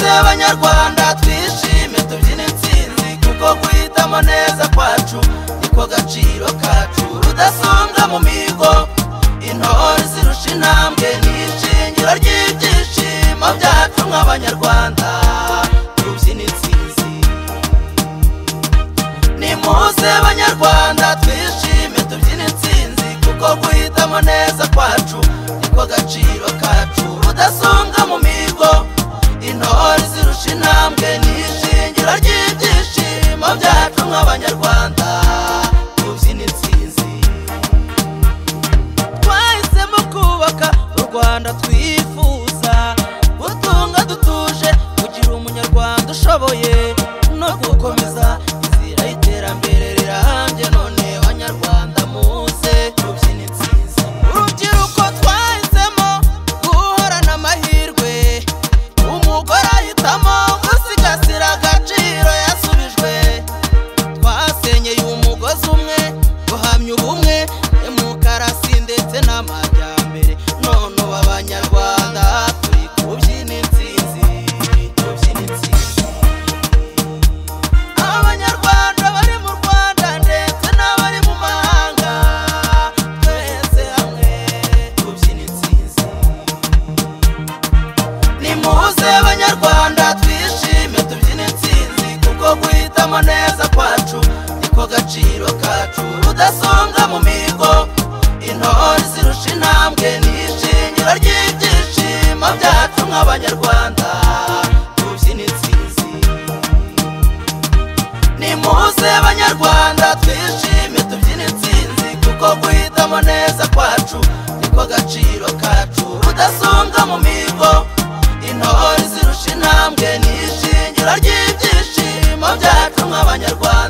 banyarwanda twishime tubyine intsinzi kuko guhitamo neza kwacu niko gaciro kacu rudasumbwa mu mihigo intore zirusha intambwe ni ishingiro ry'ibyishimo byacu nk'abanyarwanda tubyine intsinzi nimuze banyarwanda twishime tubyine intsinzi kuko guhitamo neza kwacu niko gaciro kacu rudasumbwa mu mihigo intore zirusha intambwe ni ishingiro ry'ibyishimo byacu nk'abanyarwanda tubyine intsinzi twahisemo kubaka u rwanda twifuza gutunga dutuje kugira umunyarwanda ushoboye no gukomeza inzira y'iterambere rirambye none banyarwanda muze tubyine intsinzi urubyiruko twahisemo guhorana amahirwe umugore ahitamo gusigasira agaciro yasubijwe twasenyeye umugozi umwe guhamya ubumwe demokarasi ndetse n'amajyambere none ubu abanyarwanda turi kubyina intsinzi tubyina intsinzi abanyarwanda bari mu rwanda ndetse n'abari mu mahanga twese hamwe tubyina intsinzi nimuze banyarwanda twishime tubyine intsinzi kuko guhitamo neza kwacu niko gaciro kacu rudasumbwa mu mihigo intore zirusha intambwe ni ishingiro ry'ibyishimo byacu nk'abanyarwanda tubyine intsinzi nimuze banyarwanda twishime tubyine intsinzi kuko guhitamo neza kwacu niko gaciro kacu rudasumbwa mu mihigo intore zirusha intambwe ni ishingiro ry'ibyishimo byacu nk'abanyarwanda